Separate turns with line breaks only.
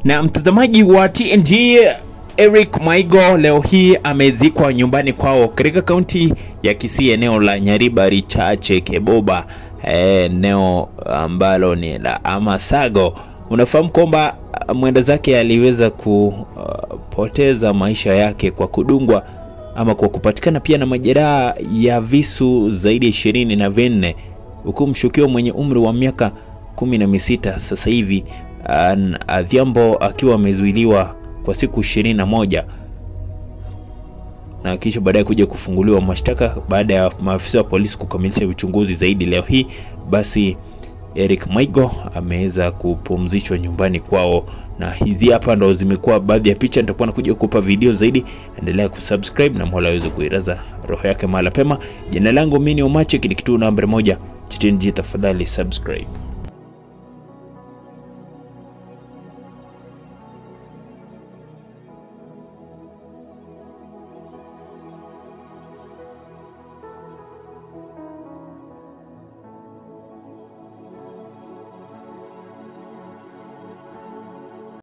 Na mtazamaji wa TNG Eric Maigo leo hii amezikwa nyumbani kwao katika kaunti ya Kisii, eneo la Nyaribari Chache Keboba, eneo ambalo ni la Amasago. Unafahamu kwamba mwenda zake aliweza kupoteza maisha yake kwa kudungwa ama kwa kupatikana pia na majeraha ya visu zaidi ya ishirini na vinne huku mshukiwa mwenye umri wa miaka kumi na misita sasa hivi Adhiambo akiwa amezuiliwa kwa siku ishirini na moja na kisha baadaye kuja kufunguliwa mashtaka baada ya maafisa wa polisi kukamilisha uchunguzi zaidi. Leo hii basi Eric Maigo ameweza kupumzishwa nyumbani kwao, na hizi hapa ndo zimekuwa baadhi ya picha. Nitakuwa nakuja kukupa video zaidi, endelea kusubscribe na Mola aweze kuiraza roho yake mahala pema. Jina langu mimi ni Omache, ni kituo namba moja cha TNG, tafadhali subscribe.